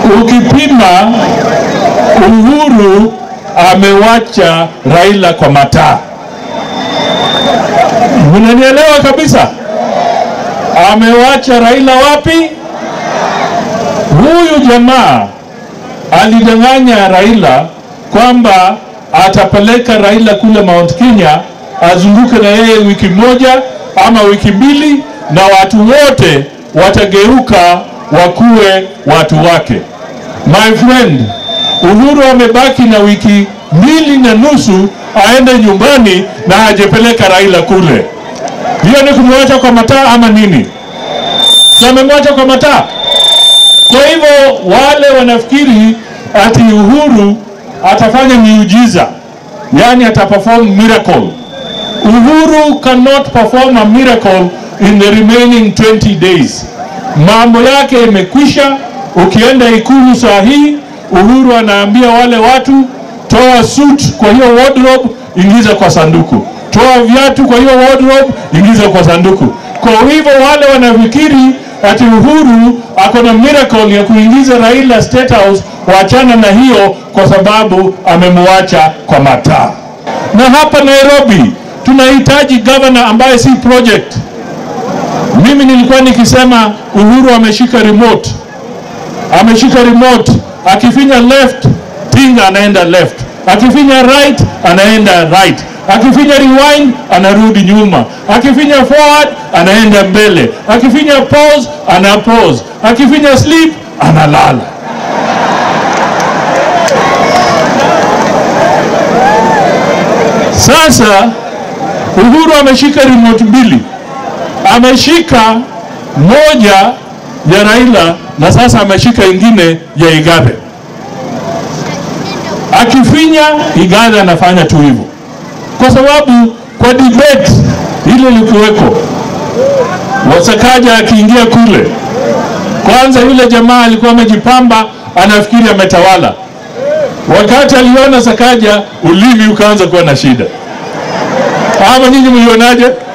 ukipima Uhuru amewacha Raila kwa mataa. Mnanielewa kabisa? Amewacha Raila wapi? Huyu jamaa alidanganya Raila kwamba atapeleka Raila kule Mount Kenya azunguke na yeye wiki moja ama wiki mbili, na watu wote watageuka wakuwe watu wake. My friend, Uhuru amebaki na wiki mbili na nusu aende nyumbani na hajapeleka Raila kule. Hiyo ni kumwacha kwa mataa ama nini? Si amemwacha kwa mataa? Kwa hivyo wale wanafikiri ati Uhuru atafanya miujiza, yani ataperform miracle. Uhuru cannot perform a miracle in the remaining 20 days. Mambo yake imekwisha. Ukienda ikulu saa hii, Uhuru anaambia wale watu, toa suit kwa hiyo wardrobe, ingiza kwa sanduku, toa viatu kwa hiyo wardrobe, ingiza kwa sanduku. Kwa hivyo wale wanafikiri ati Uhuru ako na miracle ya kuingiza Raila State House, waachana na hiyo, kwa sababu amemwacha kwa mataa. Na hapa Nairobi tunahitaji governor ambaye si project. Mimi nilikuwa nikisema Uhuru ameshika remote, ameshika remote, akifinya left Tinga anaenda left, akifinya right anaenda right, akifinya rewind anarudi nyuma, akifinya forward anaenda mbele, akifinya pause ana pause, akifinya sleep analala. Sasa Uhuru ameshika remote mbili, ameshika moja ya Raila na sasa ameshika ingine ya Igabe. Akifinya Igabe anafanya tu hivyo, kwa sababu kwa debate ile ilikuweko, Wasakaja akiingia kule, kwanza yule jamaa alikuwa amejipamba, anafikiri ametawala. Wakati aliona Sakaja, ulimi ukaanza kuwa na shida. Ama nyinyi mlionaje?